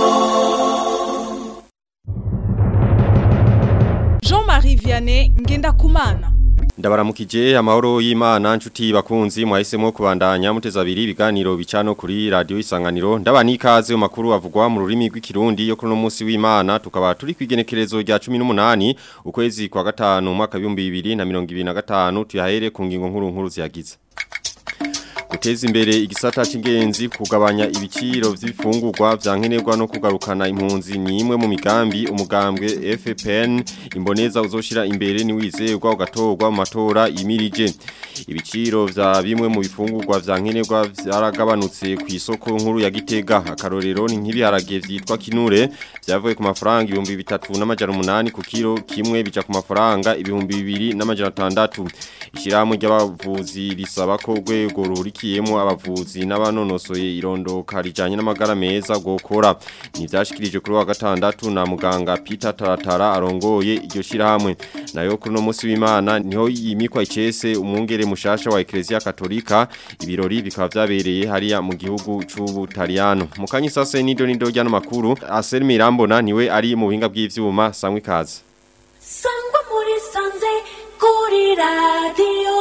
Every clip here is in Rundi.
Jean-Marie Vianney Ngendakumana Ndabaramukije amahoro y'Imana nshuti bakunzi mwahisemo kubandanya muteza abiri ibiganiro bicano kuri radio isanganiro ndabani ikaze mu makuru avugwa mu rurimi rw'ikirundi yo kuri no munsi w'Imana tukaba turi kwigenekerezo rya 18 ukwezi kwa gatanu mwaka 2025 tuyahere ku ngingo nkuru nkuru ziyagize guteza imbere igisata c'ingenzi kugabanya ibiciro vy'ibifungurwa vyankenerwa no kugarukana impunzi ni imwe mu migambi umugambwe FPN imboneza uzoshira imbere ni wizerwa ugatorwa mu matora yimirije ibiciro vya bimwe mu bifungurwa vyankenerwa vyaragabanutse ku isoko nkuru ya Gitega akarorero ni nk'ibiharage vyitwa kinure vyavuye ku mafaranga ibihumbi bitatu n'amajana umunani ku kilo kimwe bija ku mafaranga ibihumbi bibiri n'amajana atandatu ishirahamwe ry'abavuzi risaba ko urwego rurikiyemo abavuzi n'abanonosoye irondoka rijanye n'amagara meza gukora ni vyashikirije kuri wa gatandatu na muganga Peter Taratara arongoye iryo shirahamwe nayo kuri no munsi w'Imana niho yimikwa icese umwungere mushasha wa Ecclesia Katolika ibirori bikaba vyabereye hariya mu gihugu c'Ubutaliyano mukanyi sase nido nido ryano makuru Aselmi Irambona niwe ari mu buhinga bw'ivyuma samwe kazi Sangwa muri sanze kuri radio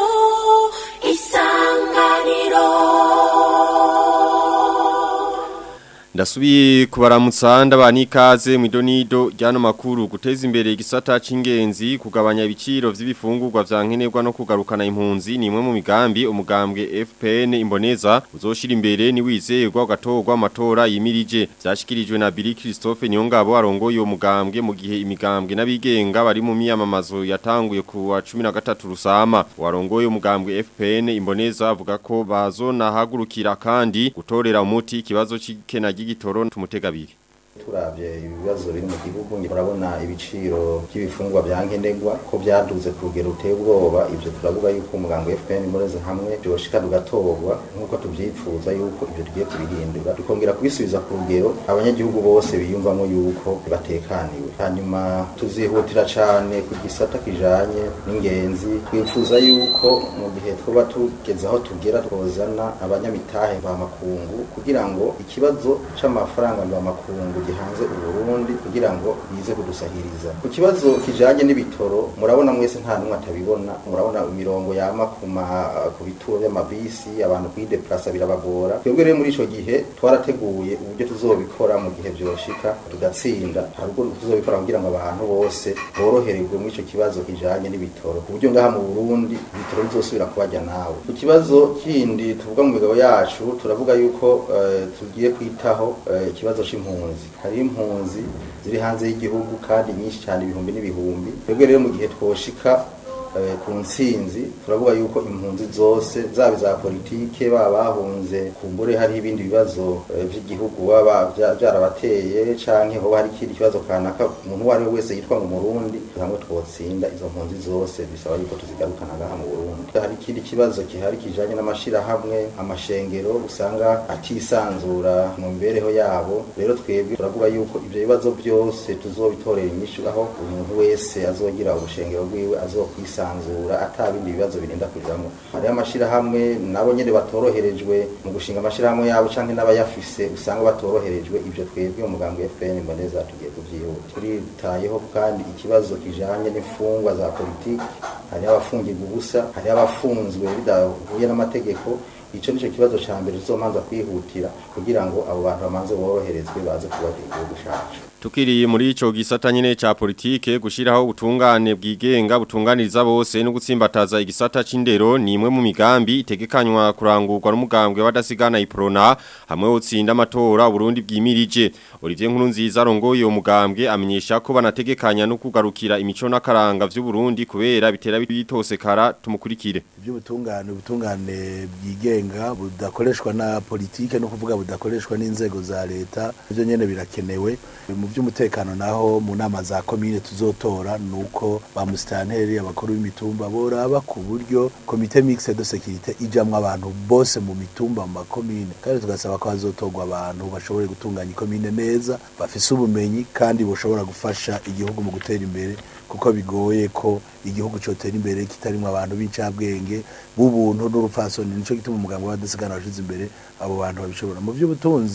isanganiro Ndasubiye kubaramutsa ndabani ikaze mu idonido ryano makuru guteza imbere igisata c'ingenzi kugabanya ibiciro vy'ibifungurwa vyankenerwa no kugarukana impunzi ni imwe mu migambi umugambwe FPN imboneza uzoshira imbere ni wizerwa ugatorwa amatora yimirije vyashikirijwe na Billy Christophe Nyongabo arongoye uwo mugambwe mu gihe imigambwe n'abigenga bari mu miyamamazo yatanguye ku wa 13 rusama warongoye umugambwe FPN imboneza avuga ko bazona hagurukira kandi gutorera umuti ikibazo c'ikena ry'igitoro tumutegabiri turavye ibibazo biri mu gihugu murabona ibiciro by'ibifungwa byankenerwa ko byaduze ku rugero ruteye ubwoba ivyo turavuga yuko umuganga wa FPN imureze hamwe byoshika tugatorwa nk'uko tuvyifuza yuko ivyo tugiye kubihindura tukongera kubisubiza ku rugero abanyagihugu bose biyumvamo yuko batekaniwe hanyuma tuzihutira cane ku gisata kijanye n'ingenzi twifuza yuko mu gihe twoba tugeze aho tugera twozana abanyamitahe mvamakungu kugira ngo ikibazo c'amafaranga mvamakungu gihanze uburundi kugira ngo bize kudusahiriza ku kibazo kijanye n'ibitoro murabona mwese nta numwe atabibona murabona imirongo yama ku bituro by'amabisi abantu kwideplasa birabagora twebwe rero muri ico gihe twarateguye uburyo tuzobikora mu gihe vyoshika tugatsinda hari ubwo tuzobikora kugira ngo abantu bose borohererwe muri ico kibazo kijanye n'ibitoro ku buryo ngaha mu burundi ibitoro bizosubira kubajya nawe ku kibazo kindi tuvuga mu migabo yacu turavuga yuko uh, tugiye kwitaho uh, ikibazo c'impunzi hari impunzi ziri hanze y'igihugu kandi nyinshi cyane ibihumbi n'ibihumbi twebwe rero mu gihe twoshika ku nsinzi turavuga yuko impunzi zose zaba za politike baba bahunze kumbure hari ibindi bibazo by'igihugu baba byarabateye canke hoba hari ikindi kibazo kanaka umuntu uwo ari we wese yitwa ngo murundi hamwe twotsinda izo mpunzi zose bisaba yuko tuzigarukana ngaha mu burundi hari ikindi kibazo gihari kijanye n'amashirahamwe amashengero usanga atisanzura mu mibereho yabo rero twebwe turavuga yuko ivyo bibazo byose tuzobitorera inyishu aho umuntu wese azogira ubushengero bwiwe azokwisanzura atabindi bibazo birinda kujamo hari amashirahamwe nabo nyene batoroherejwe mu gushinga amashirahamwe yabo canke n'abayafise usanga batoroherejwe ivyo twebwe umugambwe wa FN mboneza tugiye kuvyihuta turitayeho kandi ikibazo kijanye n'imfungwa za politiki hari abafungirwa ubusa hari abafunzwe bidahuye n'amategeko ico nico kibazo ca mbere tuzomanza kwihutira kugira ngo abo bantu bamanze boroherezwe baze kubaka igihugu cacu Tukiri muri ico gisata nyene ca politike gushiraho ubutungane bwigenga butunganiriza bose no gutsimbataza igisata c'indero ni imwe mu migambi itegekanywa kurangurwa n'umugambwe wadasigana iprona hamwe utsinda amatora Burundi bwimirije Olivier Nkurunziza arongoye uwo mugambwe amenyesha ko banategekanya no kugarukira imico n'akaranga vy'u Burundi kubera bitera bitosekara tumukurikire by'ubutungane ubutungane bwigenga budakoreshwa na politike no kuvuga budakoreshwa n'inzego za leta byo nyene birakenewe mu by'umutekano naho mu nama za komine tuzotora nuko ba musitanteri abakuru b'imitumba boraba ku buryo komite mixte de sécurité ijamwe abantu bose mu mitumba mu makomine kandi tugasaba ko hazotorwa abantu bashobore gutunganya ikomine neza bafise ubumenyi kandi boshobora gufasha igihugu mu gutera imbere kuko bigoye ko igihugu cyotera imbere kitarimo abantu b'incabwenge b'ubuntu n'urupfasoni nico gituma umuganga w'adasigana washize imbere abo bantu babishobora mu by'ubutunzi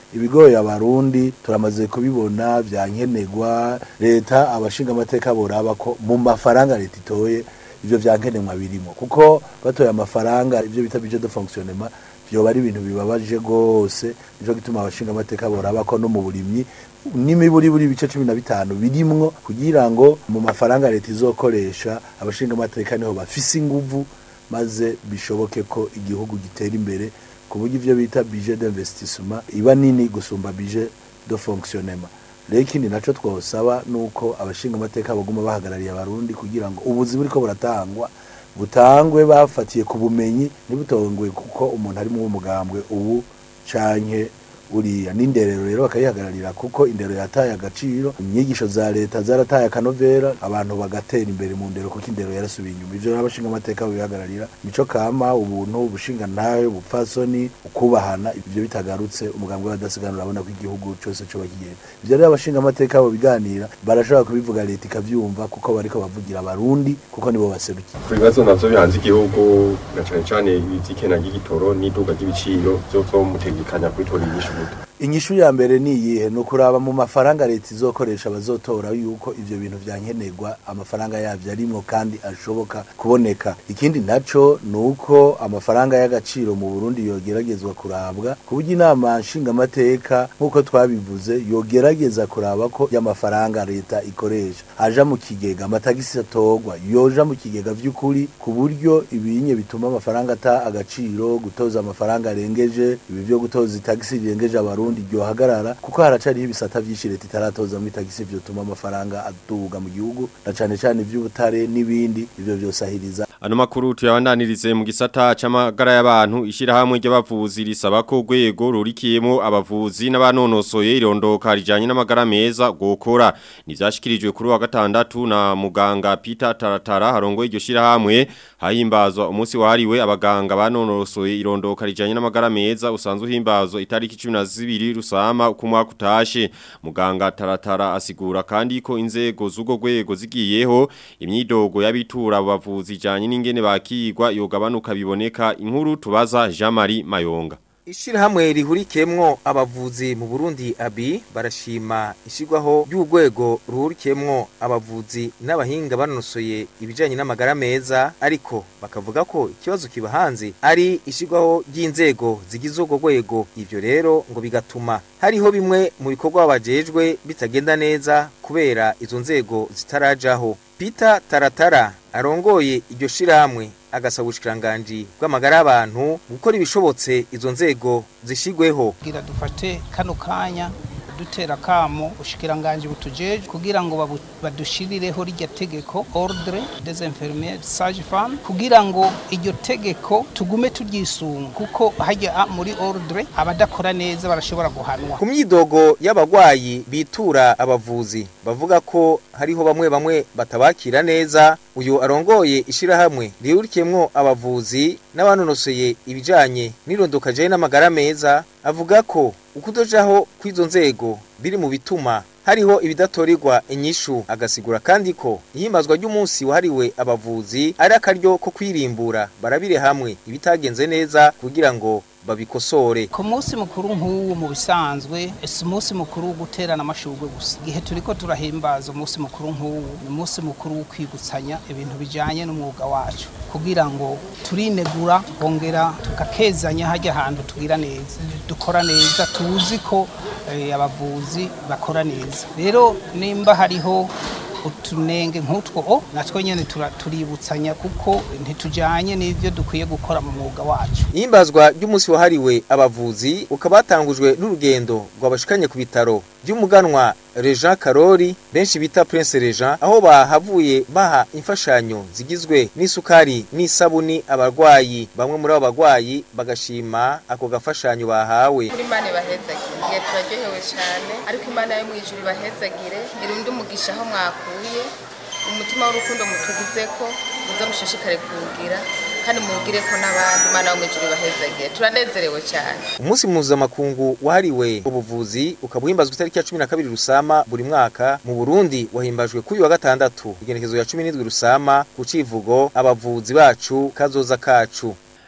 ibigoye abarundi turamaze kubibona vyankenegwa leta abashinga amateka boraba ko mu mafaranga leta itoye ivyo vyankenerwa birimo kuko batoye amafaranga ivyo bita budget de fonctionnement vyoba ari ibintu bibabaje gose nico gituma abashinga amateka boraba ko no mu burimyi n'imiburi buri bice cumi na bitanu birimwo kugira ngo mu mafaranga leta izokoresha abashinga amateka niho bafise inguvu maze bishoboke ko igihugu gitera imbere ku buryo ivyo bita budget d'investissement iba nini gusumba budget de fonctionnement rero ikindi naco twosaba nuko abashinga amateka baguma bahagarariye abarundi kugira ngo ubuzi buriko buratangwa butangwe bafatiye ku bumenyi ntibutongwe kuko umuntu ari mu mugambwe ubu canke uriya n'inderero rero bakayihagararira kuko indero yataye agaciro inyigisho za leta zarataye akanovera abantu bagatera imbere mu ndero kuko indero yarasubiye inyuma ivyo rero abashinga amateka babihagararira mico kama ubuntu ubushinga ntawe ubupfasoni ukubahana ivyo bitagarutse umugambwe w'abadasiganura urabona ko igihugu cose coba kigenda ivyo rero abashinga amateka bo biganira barashobora kubivuga leta ikavyumva kuko bariko bavugira abarundi kuko nibo baserukiye ku bibazo navyo bihanze igihugu na cane cane ivy'ikena ry'igitoro n'iduga ry'ibiciro vyo mutegekanya kubitora inyishu gute inyishu ya mbere ni iyihe ni ukuraba mu mafaranga leta izokoresha bazotora yuko ivyo bintu vyankenerwa amafaranga yavyo arimwo kandi ashoboka kuboneka ikindi naco ni uko amafaranga y'agaciro mu burundi yogeragezwa kurabwa ku buryo inama nshingamateka nk'uko twabivuze yogerageza kuraba ko y'amafaranga leta ikoresha aja mu kigega amatagisi atorwa yoja mu kigega vy'ukuri ku buryo ibinye bituma amafaranga ata agaciro gutoza amafaranga arengeje ibi vyo gutoza itagisi rirengeje abarundi ryohagarara kuko haracariho ibisata vyinshi leta itaratoza mu itagisi vyotuma amafaranga aduga mu gihugu na cane cane ivy'ubutare n'ibindi ivyo vyosahiriza Ano makuru tuyabandanirize mu gisata c'amagara y'abantu ishirahamwe ry'abavuzi risaba ko urwego rurikiyemo abavuzi n'abanonosoye irondoka rijanye n'amagara meza gukora nivyashikirijwe kuri wa gatandatu na muganga Peter Taratara harongo iryo shirahamwe hahimbazwa umunsi wahariwe abaganga banonosoye irondoka rijanye n'amagara meza usanzwe uhimbazwa itariki 12 rusama ku mwaka utashe muganga Taratara asigura kandi ko inzego z'ugo rwego zigiyeho imyidogo y'abitura abo bavuzi ijanye n'ingene bakigwa yogabanuka biboneka inkuru tubaza Jean Marie Mayonga Ishirahamwe rihurikemwo abavuzi mu Burundi abi barashima ishigwaho ry'urwego ruhurikemwo abavuzi n'abahinga banonosoye ibijanye n'amagara meza ariko bakavuga ko ikibazo kiba hanze ari ishigwaho ry'inzego zigize urwo rwego ivyo rero ngo bigatuma hariho bimwe mu bikorwa bajejwe bitagenda neza kubera izo nzego zitarajaho Peter Taratara arongoye iryo shirahamwe agasaba ubushikiranganji bw'amagara y'abantu gukora ibishobotse izo nzego zishigweho kugira dufate kano kanya dutera kamo ushikiranganje butujeje kugira ngo babu- badushirireho rijya tegeko ordre des infirmières sage femme kugira ngo iryo tegeko tugume turyisunga kuko hajya muri ordre abadakora neza barashobora guhanwa ku myidogo y'abagwayi bitura abavuzi bavuga ko hariho bamwe bamwe batabakira neza uyu arongoye ishirahamwe rihurikiyemwo abavuzi n'abanonosoye ibijanye n'irondoka jaye n'amagara meza avuga ko ukudojaho kw'izo nzego biri mu bituma hariho ibidatorerwa inyishu agasigura kandi ko ihimbazwa ry'umunsi wahariwe abavuzi ari akaryo ko kwirimbura barabire hamwe ibitagenze neza kugira ngo babikosore ku munsi mukuru nk'uwo mu bisanzwe si umunsi mukuru wo guterana amashurwe gusa igihe turiko turahimbaza umunsi mukuru nk'uwo ni umunsi mukuru wo kwigutsanya ibintu bijanye n'umwuga wacu kugira ngo turinegura twongera tugakezanya hajya ahantu tugira neza dukora neza tuzi ko eh, abavuzi bakora neza rero nimba hariho utunenge nk'utwo o natwo nyene tura- tuributsanya kuko ntitujanye n'ivyo dukwiye gukora mu mwuga wacu ihimbazwa ry'umunsi wahariwe abavuzi ukaba watangujwe n'urugendo rwabashikanye ku bitaro by'umuganwa Rejean Karori benshi bita Prince Rejean aho bahavuye baha imfashanyo zigizwe n'isukari n'isabuni abarwayi bamwe muri abo barwayi bagashima ako gafashanyo bahawe kuri imana ibahezagire turaryohewe cyane ariko imana yo mu ijuru ibahezagire irunde umugisha aho mwakuye umutima w'urukundo mutugize ko muze mushishikare kuwugira kandi muwugire ko n'abandi imana yo mu ijuru ibahezagire turanezerewe cyane umunsi mpuzamakungu wahariwe ubuvuzi ukaba uhimbazwa itariki ya cumi na kabiri rusama buri mwaka mu burundi wahimbajwe kuri uyu wa gatandatu igenekezo ya cumi n'indwi rusama ku civugo abavuzi bacu kazoza kacu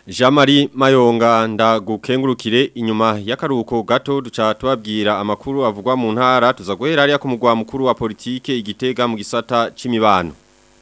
Jean-Marie Mayonga ndagukengurukire inyuma y'akaruhuko gato duca tubabwira amakuru avugwa mu ntara tuza guhera hariya ku mugwa mukuru wa politike igitega mu gisata c'imibano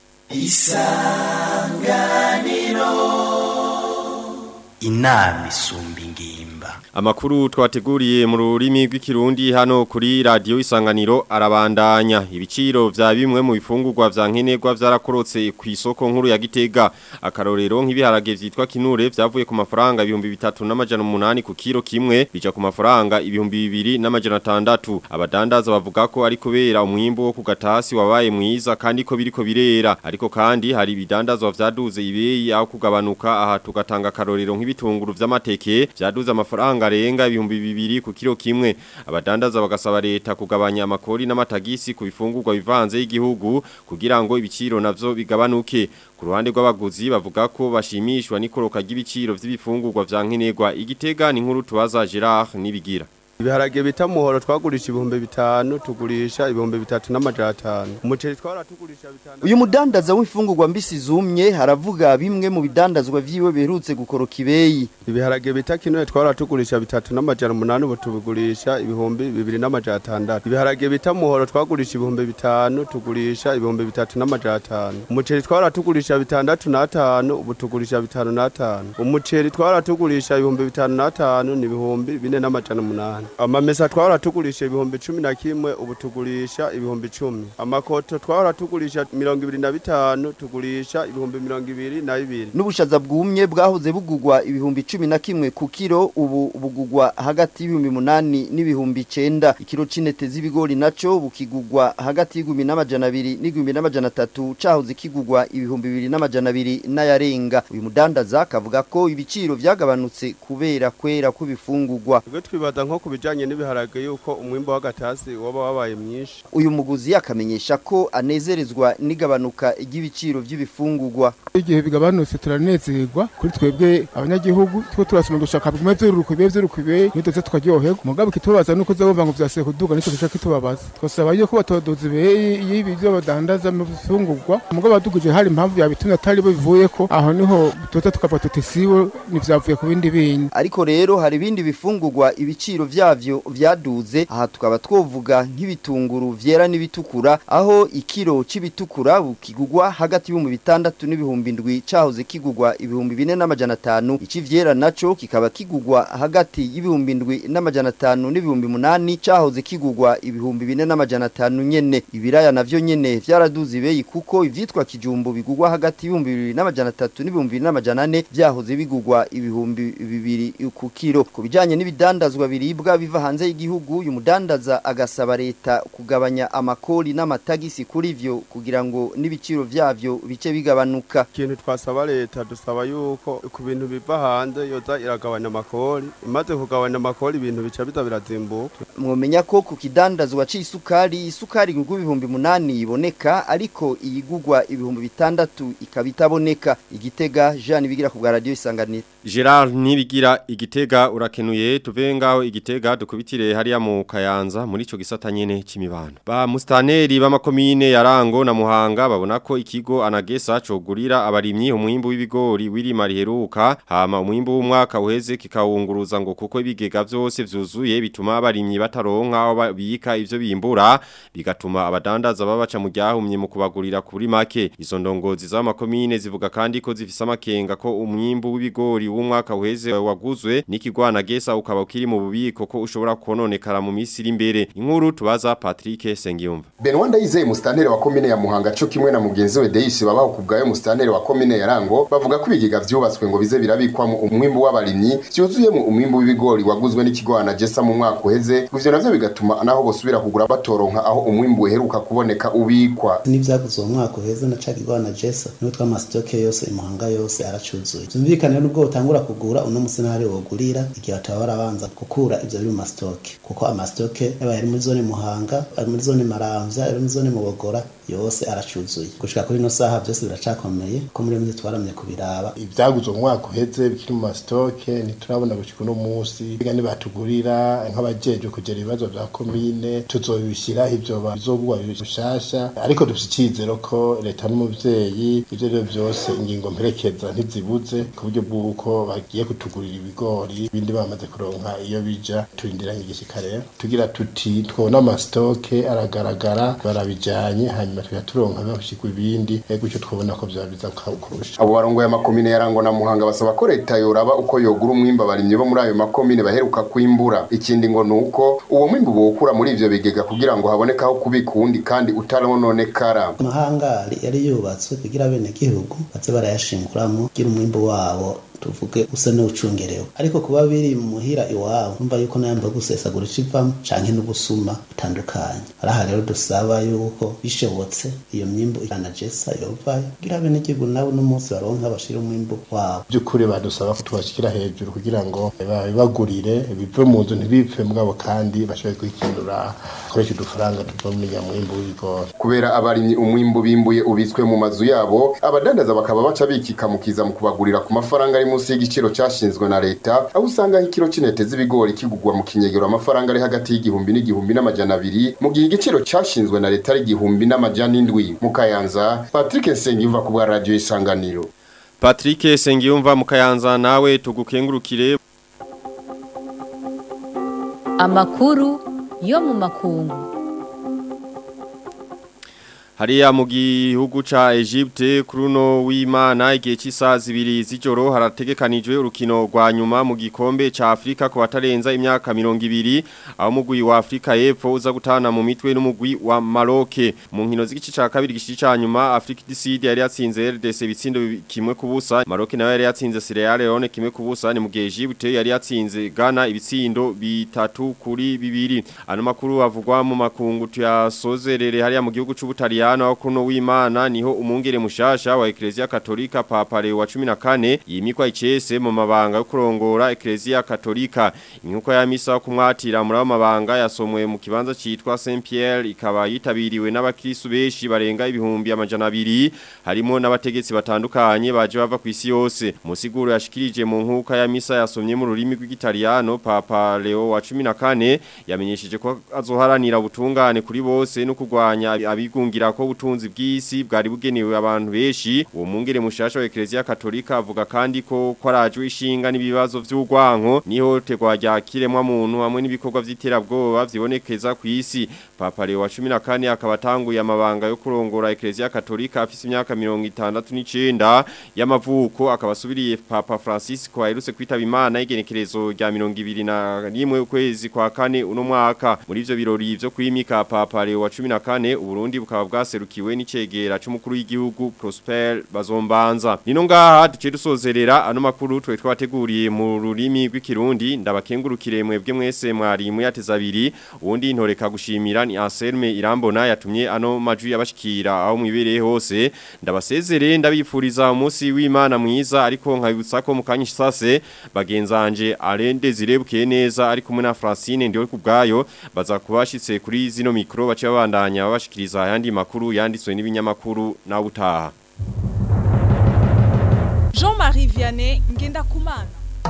inama isumba ingimba Amakuru twateguriye mu rurimi rw'ikirundi hano kuri radio isanganiro arabandanya ibiciro vya bimwe mu bifungurwa vya nkenerwa vyarakorotse ku isoko nkuru ya Gitega akarorero nk'ibiharage vyitwa kinure vyavuye ku mafaranga ibihumbi bitatu n'amajana umunani ku kilo kimwe bija ku mafaranga ibihumbi bibiri n'amajana atandatu abadandaza bavuga ko ari kubera umwimbo wo ku gatasi wabaye mwiza kandi ko biriko birera ariko kandi hari ibidandazwa vyaduze ibeyi aho kugabanuka aha tugatanga akarorero nk'ibitunguru vy'amateke vyaduze amafaranga arenga ibihumbi bibiri ku kilo kimwe abadandaza bagasaba leta kugabanya amakori n'amatagisi ku bifungurwa bivanze y'igihugu kugira ngo ibiciro navyo bigabanuke ku ruhande rw'abaguzi bavuga ko bashimishwa n'ikoroka ry'ibiciro vy'ibifungurwa vya nkenerwa igitega ni nkuru tubaza Gerard nibigira ibiharage bita muhoro twagurisha ibihumbi bitanu tugurisha ibihumbi bitatu n'amajana atanu umuceri twaratugurisha bitanu uyu mudandaza w'imfungurwa mbisi zumye haravuga bimwe mu bidandazwa vyiwe biherutse gukoroka ibeyi ibiharage bita kinoye twaratugurisha bitatu n'amajana umunani ubu tubigurisha ibihumbi bibiri n'amajana atandatu ibiharage bita muhoro twagurisha ibihumbi bitanu tugurisha ibihumbi bitatu n'amajana atanu umuceri twaratugurisha bitandatu n'atanu ubu tugurisha bitanu n'atanu umuceri twaratugurisha ibihumbi bitanu n'atanu ni ibihumbi bine n'amajana umunani amamesa twahora tugurisha ibihumbi cumi na kimwe ubu tugurisha ibihumbi cumi amakoto twahora tugurisha mirongo ibiri na bitanu tugurisha ibihumbi mirongo ibiri na bibiri n'ubushaza bwumye bwahoze bugugwa ibihumbi cumi na kimwe ku kiro ubu bugugwa hagati y'ibihumbi munani n'ibihumbi icenda ikiro c'intete z'ibigori naco bukigugwa hagati y'igihumbi n'amajana abiri n'igihumbi n'amajana atatu cahoze kigugwa ibihumbi bibiri n'amajana abiri n'ayarenga uyu mudandaza akavuga ko ibiciro vyagabanutse kubera kwera kw'ibifungurwa twe twibaza nko ku bijanye n'ibiharage yuko umwimbo w'agatasi waba wabaye mwinshi uyu muguzi akamenyesha ko anezerezwa n'igabanuka ry'ibiciro vy'ibifungurwa igihe bigabanutse turanezerwa kuri twebwe abanyagihugu two turasoma gushaka bimwe vy'uruku bibe vy'uruku bibe nidoze tukaryoherwa mugabo kitubaza nuko uzabumva ngo vyasuye kuduga nico gica kitubabaza twasaba yuko batodoza ibeyi y'ibi vyo badandaza mu bifungurwa mugabo badugije hari impamvu yabitumye atari bo bivuyeko aho niho tuza tukavuga tuti sibo nivyavuye ku bindi bindi ariko rero hari ibindi bifungurwa ibiciro vyavyo vyaduze aha tukaba twovuga nk'ibitunguru vyera n'ibitukura aho ikiro c'ibitukura bukigugwa hagati y'ibihumbi bitandatu n'ibihumbi ndwi cahoze kigugwa ibihumbi bine n'amajana atanu icivyera naco kikaba kigugwa hagati y'ibihumbi ndwi n'amajana atanu n'ibihumbi munani cahoze kigugwa ibihumbi bine n'amajana atanu nyene ibiraya navyo nyene vyaraduze ibeyi kuko ivyitwa kijumbu bigugwa hagati y'ibihumbi bibiri n'amajana atatu n'ibihumbi bibiri n'amajana ane vyahoze bigugwa ibihumbi bibiri ku kiro ku bijanye n'ibidandazwa biribwa biva hanze y'igihugu uyu mudandaza agasaba leta kugabanya amakori n'amatagisi kuri vyo kugira ngo n'ibiciro vyavyo bice bigabanuka ikintu twasaba leta dusaba yuko ku bintu biva hanze yoza iragabanya amakori imaze kugabanya amakori ibintu bica biza birazimbuka mwomenya ko ku kidandazwa c'isukari isukari igurwa ibihumbi munani iboneka ariko iyigurwa ibihumbi bitandatu ikaba itaboneka igitega Jean bigira ku bwa radio isanganiro Gerard nibigira igitega urakenuye tuve ngaho igitega dukubitire hariya mu kayanza muri ico gisata nyene c'imibano ba mustaneri b'amakomine ya Rango na Muhanga babona ko ikigo anagesa cogurira abarimyi umwimbu w'ibigori wirima riheruka hama umwimbu w'umwaka uheze kikawunguruza ngo kuko ibigega vyose vyuzuye bituma abarimyi bataronka aho babika ivyo bimbura bigatuma abadandaza babaca mu ryahumye mu kubagurira kuri make izo ndongozi z'amakomine zivuga kandi ko zifise amakenga ko umwimbu w'ibigori w'umwaka uheze waguzwe n'ikigwana gesa ukaba ukiri mu bubiko ko ushobora kononekara mu minsi iri imbere inkuru tubaza Patrick Sengiyumva Benoit Ndayizeye mustanere wa komine ya Muhanga cyo kimwe na mugenzi we Deisi babaho kubgayo mustanere wa komine ya Rango bavuga ko ibigiga vyubatswe ngo bize birabikwamo umwimbu w'abarimyi vyuzuyemo umwimbu w'ibigori waguzwe n'ikigwana gesa mu mwaka uheze ivyo navyo bigatuma naho bosubira kugura batoronka aho umwimbu uheruka kuboneka ubikwa n'ivyaguze uwo mwaka uheze na ca kigwana gesa niho tw'amasitoke yose imuhanga yose aracuzuye vyumvikane n'ubwo utangura kugura uno musi ntari wogurira igihe bataba barabanza gukura ivyo biri mu masitoke kuko amasitoke yaba ari muri zone muhanga ari muri zone maramvya ari muri zone mubogora yose aracuzuye gushika kuri ino saha byose biracakomeye ko muri mwe twaramye kubiraba ivyaguzwe mu mwaka uheze bikiri mu masitoke ntiturabona gushika uno munsi biga nibatugurira nk'abajeje kugera ibibazo vya komine tuzobishyiraho ivyo bizogwa bishasha ariko dufite icizero ko leta n'umuvyeyi ivyo rero vyose ingingo mperekeza ntizibuze ku buryo bw'uko bagiye kutugurira ibigori ibindi bamaze kuronka iyo bija turindiranye igishika rero tugira tuti twona amasitoke aragaragara barabijanye hanyuma tugaturonka bashikwa ibindi gutyo twabona ko vyaba biza kurusha abo barongoye amakomine yarangwa na muhanga basaba ko leta yoraba uko yogura umwimba abarimyi bo muri ayo makomine baheruka kwimbura ikindi ngo nuko uwo mwimbu bowukura muri ivyo bigega kugira ngo haboneke aho kubika uwundi kandi utarononekara amahangari yari yubatswe kugira bene gihugu baze barayashinguramwo kugira umwimbu wabo tuvuge usa n'ucungerewe ariko kuba biri muhira iwabo numva yuko nayamba gusesagura icivamo canke n'ubusuma butandukanye araha rero dusaba yuko bishobotse iyo myimbu iranajesa yovayo kugira bene gihugu nabo n'umunsi baronka bashira umwimbu wabo by'ukuri badusaba ko tubashikira hejuru kugira ngo babibagurire bive mu nzu ntibipfe mugabo kandi bashobore kwikinura koresha udufaranga tuva mu nyamwimbu w'ibigori kubera abarimyi umwimbu bimbuye ubitswe mu mazu yabo abadandaza bakaba baca bikikamukiza mu kubagurira ku mafaranga ari munsi y'igiciro cyashinzwe na leta aho usanga nk'ikiro c'intete z'ibigori kigugwa mu kinyegero amafaranga ari hagati y'igihumbi n'igihumbi n'amajana abiri mu gihe igiciro cyashinzwe na leta ari igihumbi n'amajana indwi mu kayanza patrick nsengiyumva ku bwa radiyo isanganiro Patrick Sengiyumva mu kayanza nawe tugukengurukire amakuru yo mu makungu Hariya mu gihugu ca Egypte kuruno w'Imana igihe cy'isaha zibiri z'ijoro harategekanijwe urukino rwa nyuma mu gikombe ca Afrika ku batarenza imyaka 200 aho mugwi wa Afrika y'Epfo uza gutana mu mitwe n'umugwi wa Maroc mu nkino z'igice ca kabiri gishi ca nyuma Afrika du Sud yari yatsinze RDC bitsindo kimwe kubusa Maroc nawe yari yatsinze Sierra Leone kimwe kubusa ni mu gihe Egypte yari yatsinze Ghana ibitsindo bitatu kuri bibiri ano makuru avugwa mu makungu tuyasozerere hariya mu gihugu c'Ubutaliyano wa kuno w'Imana niho umungere mushasha wa Ecclesia Katolika Papa Leo wa 14 yimikwa icese mu mabanga yo kurongora Ecclesia Katolika inkuko ya misa kumwatira muri mabanga yasomwe mu kibanza citwa Saint Pierre ikaba yitabiriwe n'abakristo beshi barenga ibihumbi amajana abiri harimo n'abategetsi batandukanye baje bava ku isi yose musiguro yashikirije mu nkuka ya misa yasomye mu rurimi rw'Igitaliano Papa Leo wa 14 yamenyesheje ko azoharanira ubutungane kuri bose no kugwanya abigungira ko ubutunzi bw'isi bwari bugenewe abantu benshi uwo mungere mushasha wa Ecclesia Katolika avuga kandi ko kwarajwe ishinga n'ibibazo vy'urwanko niho tegwa rya kiremwa muntu hamwe n'ibikorwa vy'iterabwoba vyibonekeza ku isi Papa Leo wa 14 akaba atanguye amabanga yo kurongora Ecclesia Katolika afise imyaka 69 y'amavuko akaba asubiriye Papa Francisco aherutse kwitaba Imana igenekerezo rya 21 ukwezi kwa kane uno mwaka muri ivyo birori vyo kwimika Papa Leo wa 14 Uburundi bukaba bwaserukiwe n'icegera c'umukuru w'igihugu Prosper Bazombanza nino ngaha duce dusozerera ano makuru twe twateguriye mu rurimi rw'ikirundi ndabakengurukire mwebwe mwese mwari muyateza abiri ubundi ntoreka gushimira ni Anselme Irambona yatumye ano majwi yabashikira aho mwibereye hose ndabasezere ndabifuriza umunsi w'Imana mwiza ariko nkabutsa ko mukanyisha sase bagenzanje arende zirebuke neza ariko muri na Francine ndiwe kubgayo baza kubashitse kuri zino mikro bace babandanya babashikiriza ayandi makuru yanditswe n'ibinyamakuru na utaha Jean-Marie Vianney ngenda kumana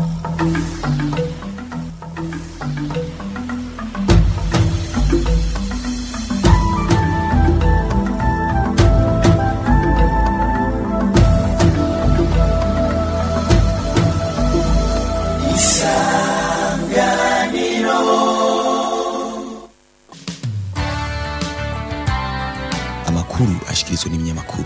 amakuru ashikirizwa n'ibinyamakuru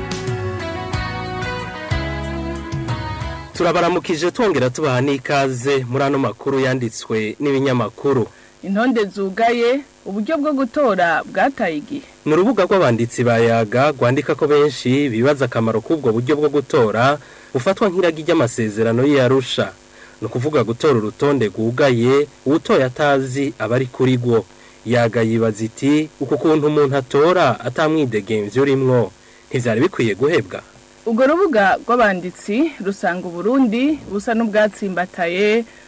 turabaramukije twongera tubaha n'ikaze muri ano makuru yanditswe n'ibinyamakuru intonde zugaye uburyo bwo gutora bwataye igihe ni urubuga rw'abanditsi bayaga rwandika ko benshi bibaza akamaro k'ubwo buryo bwo gutora bufatwa nk'iragi ry'amasezerano y'iyarusha ni ukuvuga gutora urutonde rwugaye uwutoye atazi aba ari kuri rwo yaga yibaza iti uku kuntu umuntu atora atamwidegemvye urimwo ntivyari bikwiye guhebwa urwo rubuga rw'abanditsi rusanga uburundi busa n'ubwatsimbataye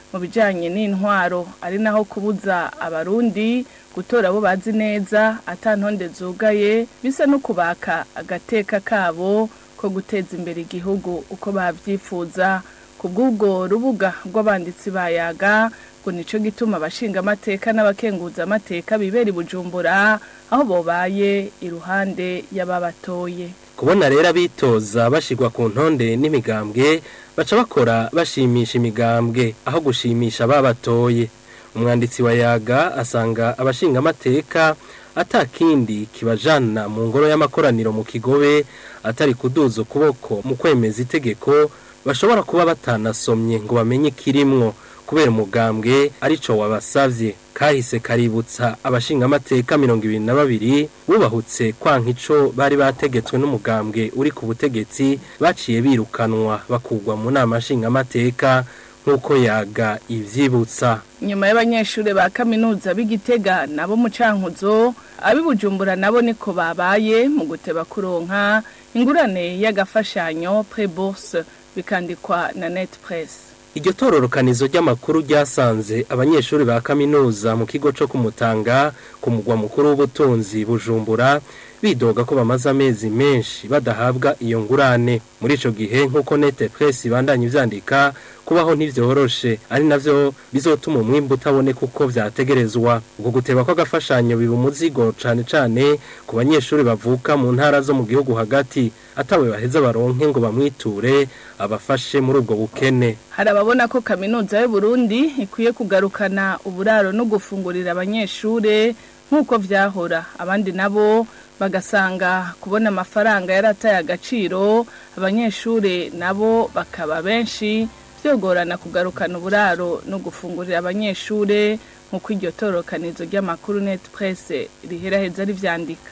mu bijanye n'intwaro ari naho kubuza abarundi gutora abo bazi neza atantonde zugaye bisa no kubaka agateka kabo ko guteza imbere igihugu uko bavyifuza ku bw'ubwo rubuga rw'abanditsi bayaga ngo nico gituma abashinga amateka n'abakenguza amateka bibera i bujumbura aho bobaye iruhande y'ababatoye kubona rero abitoza bashigwa ku ntonde n'imigambwe baca bakora bashimisha imigambwe aho gushimisha ababatoye umwanditsi wa yaga asanga abashinga amateka atakindi kibajana mu ngoro y'amakoraniro mu kigobe atari kuduza ukuboko mu kwemeza itegeko bashobora kuba batanasomye ngo bamenye ikirimwo kubera umugambwe arico wabasavye kahise kaributsa abashinga amateka mirongo ibiri na babiri bubahutse kwanka ico bari bategetswe n'umugambwe uri ku butegetsi baciye birukanwa bakugwa mu nama nshinga amateka nk'uko yaga ivyibutsa nyuma y'abanyeshuri ba kaminuza b'igitega nabo mu cankuzo abibujumbura nabo niko babaye mu guteba kuronka ingurane y'agafashanyo pre-bourse bikandikwa na net press iryo tororokanizo ry'amakuru ryasanze abanyeshuri ba kaminuza mu kigo co kumutanga ku mugwa mukuru w'ubutunzi bujumbura bidoga ko bamaze amezi menshi badahabwa iyo ngurane muri ico gihe nk'uko nete press ibandanya ivyandika kubaho ntivyoroshe ari navyo bizotuma umwimbu utaboneka uko vyategerezwa ubwo guteba kw'agafashanyo biba umuzigo cane cane ku banyeshuri bavuka mu ntara zo mu gihugu hagati atawe baheza baronke ngo bamwiture abafashe muri ubwo bukene hari ababona ko kaminuza y'u Burundi ikwiye kugarukana uburaro no gufungurira abanyeshure nk'uko vyahora abandi nabo bagasanga kubona amafaranga yarataye agaciro abanyeshure nabo bakaba benshi byogorana kugarukana uburaro no gufungurira abanyeshure nk'uko iryo torokanizo ry'amakuru net press riheraheza rivyandika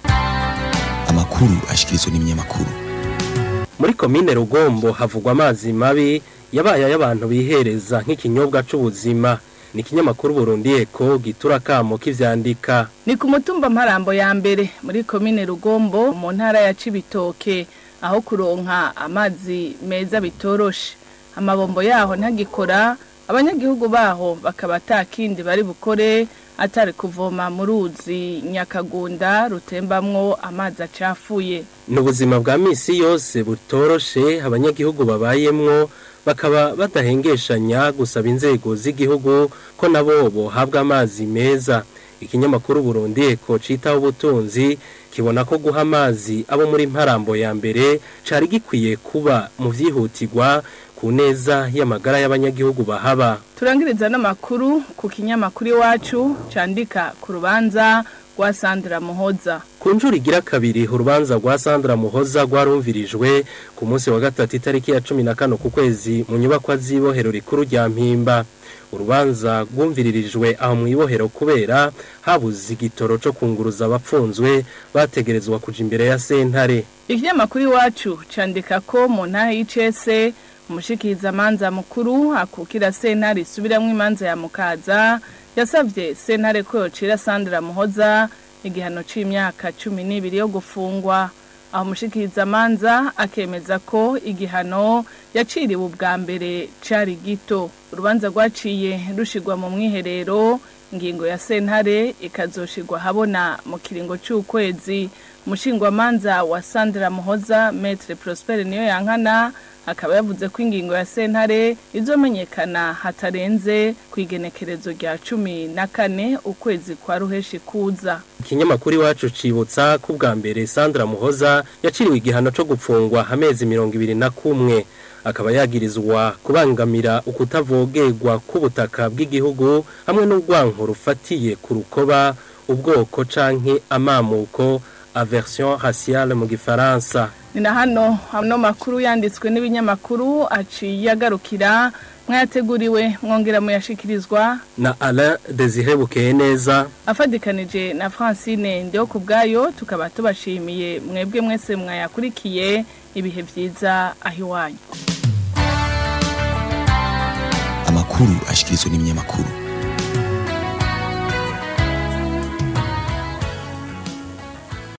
amakuru ashikirizwa n'ibinyamakuru muri komine rugombo havugwa amazi mabi yabaye ay'abantu bihereza nk'ikinyobwa c'ubuzima ni ikinyamakuru Burundi Eko gitura kamo kivyandika ni ku mutumba mparambo ya mbere muri komine rugombo mu ntara ya cibitoke aho kuronka amazi meza bitoroshe amabombo yaho ntagikora abanyagihugu baho bakaba atakindi bari bukore atari kuvoma mu ruzi nyakagunda rutembamwo amazi acafuye ni ubuzima bwa misi yose butoroshe abanyagihugu babayemwo bakaba badahengeshanya gusaba inzego z'igihugu ko nabo bohabwa amazi meza ikinyamakuru Burundi Eko citaho ubutunzi kibona ko guha amazi abo muri mparambo ya mbere cari gikwiye kuba mu vyihutirwa ku neza y'amagara y'abanyagihugu bahaba turangiriza n'amakuru ku kinyamakuru iwacu candika ku rubanza rwa Sandra Muhoza ku njuru igira kabiri urubanza rwa Sandra Muhoza rwarumvirijwe ku munsi wa gatatu itariki ya cumi na kane ku kwezi mu nyubakwa z'ibohero rikuru rya mpimba urubanza rwumviririjwe aho mu ibohero kubera habuze igitoro cyo kunguruza abapfunzwe bategerezwa kuja imbere ya sentare ikinyamakuru iwacu candika ko mu ntaha y'icese umushikiriza manza mukuru akukira sentare isubiramwo imanza ya mukaza yasavye sentare ko yocira Sandra Muhoza igihano c'imyaka cumi n'ibiri yo gufungwa aho umushikiriza manza akemeza ko igihano yaciriwe ubwa mbere cari gito urubanza rwaciye rushigwa mu mwiherero ingingo ya sentare ikazoshigwa habona mu kiringo c'ukwezi umushingwamanza wa Sandra Muhoza Maître Prosper niyo yankana akaba yavuze ko ingingo ya sentare izomenyekana hatarenze ku igenekerezo rya cumi na kane ukwezi kwa ruheshi kuza ikinyamakuru iwacu cibutsa ko ubwa mbere Sandra Muhoza yaciriwe igihano co gupfungwa amezi mirongo ibiri na kumwe akaba yagirizwa kubangamira ukutavogerwa k'ubutaka bw'igihugu hamwe n'urwanko rufatiye ku rukoba ubwoko canke amamuko aversion raciale mu gifaransa ni na hano hano makuru yanditswe n'ibinyamakuru aciye agarukira mwayateguriwe mwongera muyashikirizwa na Alain Desire Bukeye neza afadikanije na Francine ndio kubgayo tukaba tubashimiye mwebwe mwese mwayakurikiye ibihe vyiza ahiwanyu amakuru ashikirizwa n'ibinyamakuru